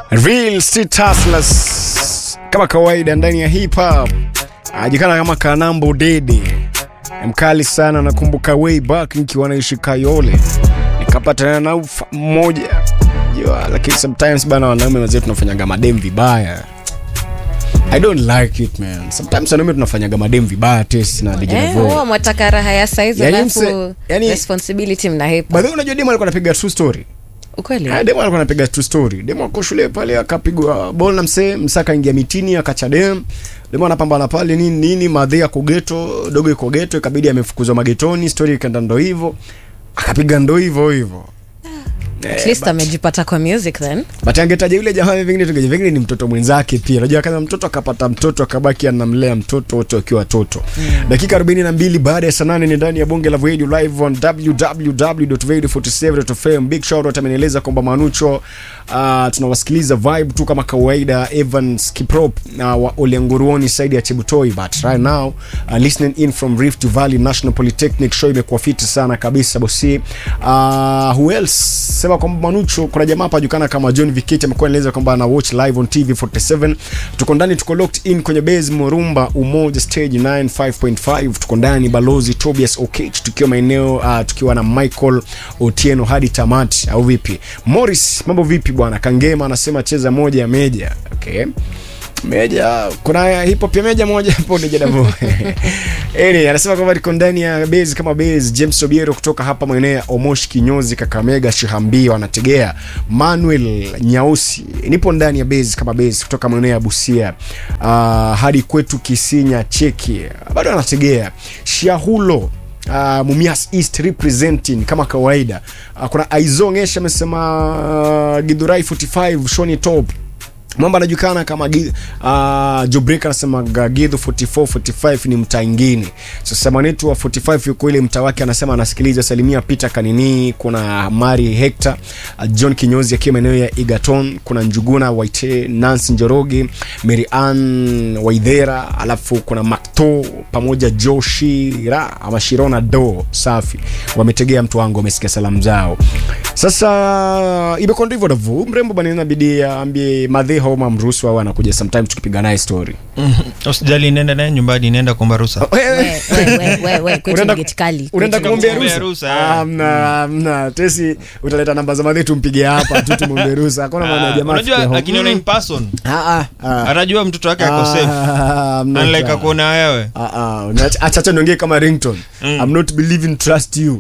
Real Street Hustlers kama kawaida ndani ya hip hop ajikana kama Kanambo Dede mkali sana. Nakumbuka way back nikiwa naishi Kayole nikapatana na ufa mmoja jua, lakini sometimes bana, wanaume wazee tunafanyaga madem vibaya. I don't like it man. Sometimes wanaume tunafanyaga madem vibaya test na DJ Eh, Devo. huwa mwataka raha ya saizi Yaani alafu mse- yaani- responsibility mnahepa By the way, unajua demo alikuwa anapiga true story. ukweli Ah, demo alikuwa anapiga true story. Demo ako shule pale akapigwa ball na msee, msaka ingia mitini akacha dem. Demo anapambana pale nini nini, madhe yako geto, dogo iko geto, ikabidi amefukuzwa magetoni, story ikaenda ndo hivyo. Akapiga ndo hivyo hivyo. at least amejipata kwa music then But angetaja yule jamaa vingine tungeje vingine ni mtoto mwenzake pia. Unajua kama mtoto akapata mtoto akabaki anamlea mtoto wote wakiwa watoto. Dakika 42 baada ya saa 8 ni ndani ya bonge la Radio live on www.radio47.fm. Big shout out amenieleza kwamba Manucho uh, tunawasikiliza vibe tu kama kawaida Evans Kiprop na uh, wa Oleanguruoni side ya Chebutoi but right now uh, listening in from Rift Valley National Polytechnic show imekuwa fiti sana kabisa bosi. Uh, who else? Sema kwamba Manucho kuna jamaa hapa jukana kama John Viketi amekuwa anaeleza kwamba ana watch live on TV 47. Tuko ndani tuko locked in kwenye base Morumba Umoja stage 95.5 tuko ndani balozi Tobias Okech tukiwa maeneo uh, tukiwa na Michael Otieno hadi tamati au vipi? Morris mambo vipi bwana? Kangema anasema cheza moja ya meja. Okay. Meja kuna hip hop ya meja moja hapo ni jadavo. Eni anasema kwamba liko ndani ya base kama base. James Obiero kutoka hapa maeneo ya Omosh Kinyozi, Kakamega, Shihambi wanategea. Manuel Nyausi nipo ndani ya base kama base kutoka maeneo ya Busia uh, hadi kwetu Kisinya Cheki bado anategea. Shahulo uh, Mumias East representing kama kawaida. Uh, kuna Aizong Esha amesema uh, Githurai 45 Shoni Top Mwamba anajulikana kama Gi- uh, Jobrek anasema Gagidhu 44 45 ni mtaa ingine. Sasa mwanetu wa 45 yuko ile mtaa wake anasema anasikiliza Salimia Peter Kanini, kuna Mari Hector, uh, John Kinyozi akiwa maeneo ya Igaton, kuna Njuguna Waite, Nancy Njoroge, Mary Ann Waidhera, alafu kuna Makto pamoja Joshira ama Shirona Do safi. Wametegea mtu wangu wamesikia salamu zao. Sasa imekuwa ndivyo davu. Mrembo bana inabidi aambie madhe homa mruhusu au anakuja sometimes tukipiga naye story. usijali nenda naye nyumbani nenda kuomba ruhusa we, we, we, we, we, kwetu Unaenda- ni geti kali Unaenda Kwetu kumwombea ni- kumwombea ruhusa? ruhusa, eh. Amna, amna. Tesi utaleta namba za madhe tumpigie hapa tu tumwombee ruhusa. Hakuna maana ya Ah, jamaa. unajua afikie home. akiniona in person Ah ah. ah. atajua mtoto wake ako safe Ah, amna unlike cha. akuona wewe Ah, ah. Unacha- acha acha niongee kama ringtone. I'm not believing trust you.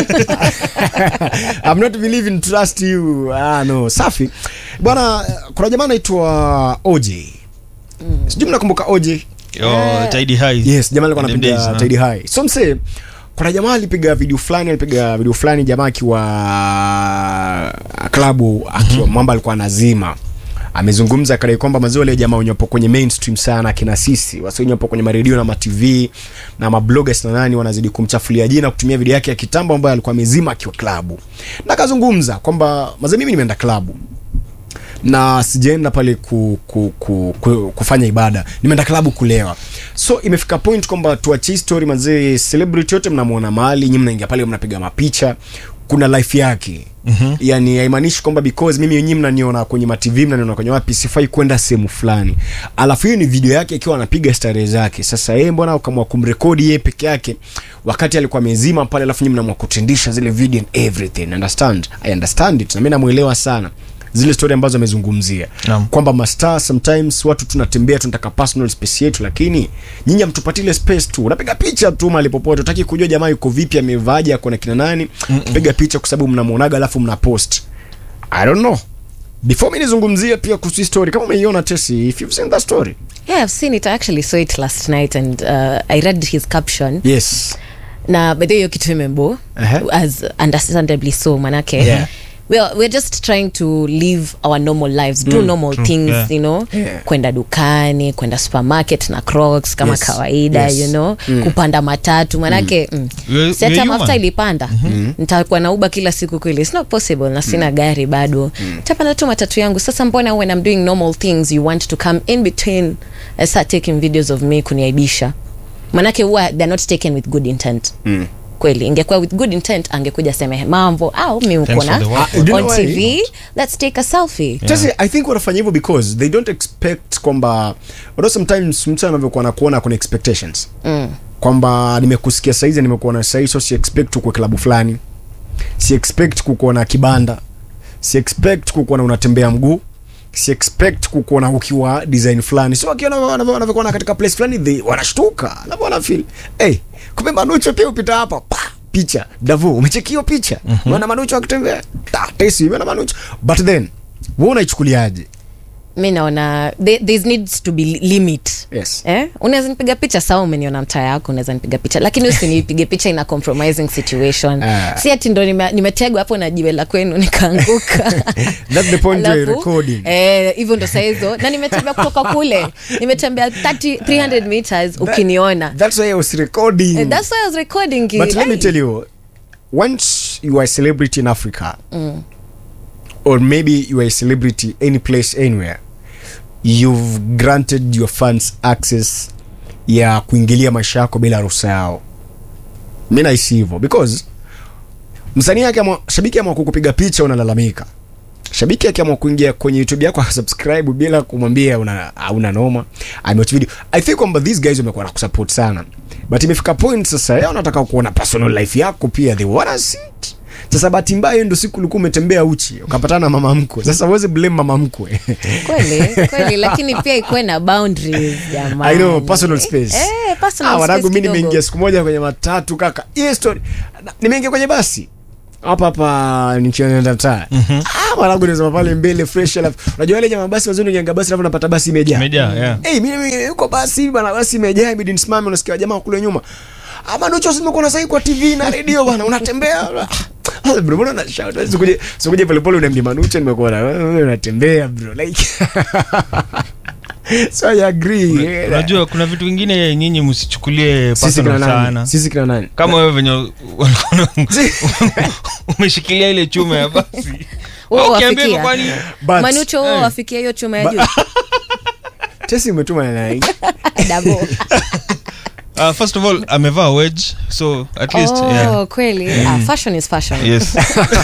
I'm not believing trust you. Ah no, safi. Bwana kuna jamaa anaitwa OJ. Sijui mnakumbuka OJ? Yo, Tidy High. Yes, jamaa alikuwa In them days, anapiga huh? Tidy High. So mse kuna jamaa alipiga video fulani, alipiga video fulani jamaa akiwa klabu akiwa mwamba alikuwa anazima. Amezungumza kadai kwamba mazee wale jamaa wenye wapo kwenye mainstream sana kina sisi, wasi wenye wapo kwenye maredio na ma TV na mabloggers na nani wanazidi kumchafulia jina kutumia video yake ya kitambo ambayo alikuwa amezima akiwa klabu. Na akazungumza kwamba mazee mimi nimeenda klabu na sijaenda pale ku, ku, ku, ku, kufanya ibada nimeenda klabu kulewa so imefika point kwamba tuachie story mazee celebrity yote mnamwona mahali nyi mnaingia pale mnapiga mapicha kuna life yake mm-hmm. yani haimaanishi kwamba because mimi nyinyi mnaniona kwenye matv mnaniona kwenye wapi sifai kwenda sehemu fulani alafu hiyo ni video yake akiwa anapiga starehe zake sasa yeye mbona ukamwa kumrekodi yeye peke yake wakati alikuwa amezima pale alafu nyinyi mnamwa kutendisha zile video and everything understand i understand it na mimi namuelewa sana zile story ambazo amezungumzia Naam. kwamba mastaa sometimes watu tunatembea tunataka personal space yetu lakini nyinyi hamtupatie ile space tu unapiga picha tu mahali popote utaki kujua jamaa yuko vipi amevaaje ako na kina nani piga picha kwa sababu mnamuonaga alafu mna post i don't know before mi nizungumzie pia kuhusu hii story kama umeiona tesi if you've seen that story yeah i've seen it i actually saw it last night and uh, i read his caption yes na bedhe hiyo kitu imembo Ehe. as understandably so manake Yeah. Well, we're just trying to live our normal lives do normal things yeah. you know Yeah. kwenda dukani kwenda supermarket na crocs kama Yes. kawaida Yes. you know kupanda matatu manake mm. We're- si hata we're mafuta human. ilipanda nitakuwa na uba kila siku kweli it's not possible na sina gari bado tapanda tu matatu yangu sasa mbona when i'm doing normal things you want to come in between and start taking videos of me kuniaibisha manake huwa they're not taken with good intent kweli ingekuwa with good intent angekuja seme mambo au mi uko Thanks na for the work. Ah, you know on why? tv let's take a selfie Just, i think wanafanya hivyo because they don't expect kwamba although sometimes mtu anavyokuwa nakuona kuna expectations mm. kwamba nimekusikia saizi nimekuona saizi so si expect ukwe klabu fulani si expect kukuona kibanda si expect kukuona unatembea mguu si expect kukuona ukiwa design fulani so wakiona wanavyo- wanavyokuona katika place fulani they wanashtuka labda wanafeel hey, kumbe manucho pia upita hapa pa picha davu umechekio picha mm-hmm. manucho akitembea ta tesi umeona manucho but then wewe unaichukuliaje mi naona there, there needs to be li- limit Yes. eh? unaweza nipiga picha sawa umeniona mtaa yako unaweza nipiga picha lakini usinipige picha in a compromising situation Ah. si ati ndo nime- nimetegwa hapo na jiwe la kwenu nikaanguka That's the point you're Alafu, recording. eh, hivyo ndo saizo na nimetembea kutoka kule nimetembea 30, 300 meters ukiniona that's why I was recording Eh, that's why I was recording it. But let me Ai. tell you, once you are a celebrity in Africa, or maybe you are a celebrity any place, anywhere, you've granted your fans access ya kuingilia maisha yako bila ruhusa yao. Mi nahisi hivyo because msanii akiamua, shabiki ama kukupiga picha unalalamika, shabiki akiamua kuingia kwenye youtube yako akasubscribe bila kumwambia una hauna noma amewatch video i think kwamba these guys wamekuwa na kusupport sana but imefika point sasa yao wanataka kuona personal life yako pia they wanna see it sasa bahati mbaya hiyo ndio siku ulikuwa umetembea uchi ukapatana na mama mkwe sasa uweze blame mama mkwe kweli kweli lakini pia ikuwe na boundaries jamani I know, personal space. eh, personal Ah, wanangu space mi kidogo. nimeingia siku moja kwenye matatu kaka hiyo story na- nimeingia kwenye basi hapa hapa nikienda mtaa ah mwanangu nisema pale mbele fresh alafu unajua wale jamaa basi wazuri ukiingia basi alafu unapata basi imejaa Imejaa, yeah. Eh, mimi mimi yuko basi bana basi imejaa ibidi nisimame unasikia jamaa kule nyuma. Ama ndio chosi nimekuwa sasa kwa TV na radio bana unatembea. Ah, bro mbona na shout sikuje sikuje pale pale unamdi manucha nimekuwa na wewe unatembea bro like So I agree. Yeah. unajua kuna vitu vingine nyinyi msichukulie sisi kina personal nani? sana Sisi kina nani? kama wewe venye umeshikilia ile chuma ya basi Wewe Ukiambia wafikia. hivyo kwani But manucho wewe eh. wafikia hiyo chuma ya Ba- juu Tesi umetuma na nani? Double. uh, first of all amevaa wedge so at least oh, yeah. kweli ah, fashion is fashion yes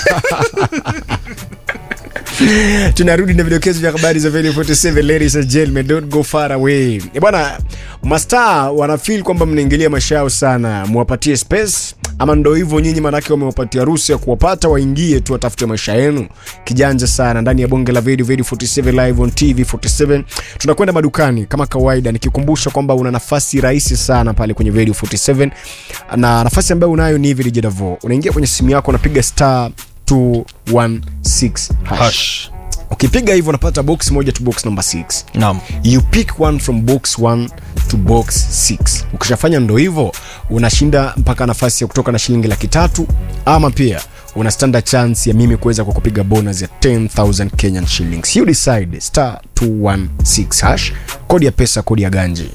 tunarudi na vidokezo vya habari za Valley 47 ladies and gentlemen don't go far away e bwana mastaa wanafeel kwamba mnaingilia maisha yao sana muwapatie space ama ndo hivyo nyinyi manake wamewapatia ruhusa ya kuwapata waingie tu watafute maisha yenu kijanja sana ndani ya bonge la video video 47 live on tv 47 tunakwenda madukani kama kawaida nikikumbusha kwamba una nafasi rahisi sana pale kwenye video 47 na nafasi ambayo unayo ni hivi DJ Davo unaingia kwenye simu yako unapiga star 216 hash Hush. ukipiga hivyo unapata box moja to box number 6 Naam. you pick one from box 1 to box 6 ukishafanya ndo hivyo unashinda mpaka nafasi ya kutoka na shilingi laki tatu ama pia una standard chance ya mimi kuweza kwa kupiga bonus ya 10000 kenyan shillings you decide star 216 hash kodi ya pesa kodi ya ganji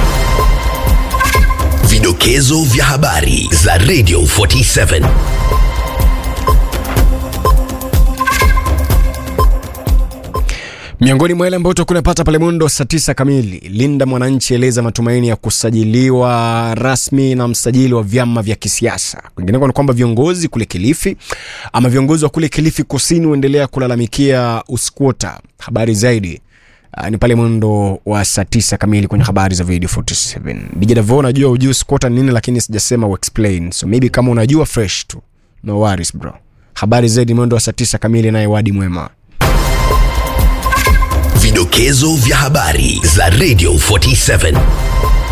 Vidokezo vya habari za Radio 47. miongoni mwa yale ambayo utakuwa unapata pale mundo saa tisa kamili linda mwananchi eleza matumaini ya kusajiliwa rasmi na msajili wa vyama vya kisiasa kwingineko ni kwamba viongozi kule kilifi ama viongozi wa kule kilifi kusini huendelea kulalamikia uskwota habari zaidi Uh, ni pale mwendo wa saa tisa kamili kwenye habari za video 47 dijadavo najua ujui squota ni nini lakini sijasema uexplain so maybe kama unajua fresh tu no worries bro habari zaidi mwendo wa saa tisa kamili naye wadi mwema Vidokezo vya habari za Radio 47.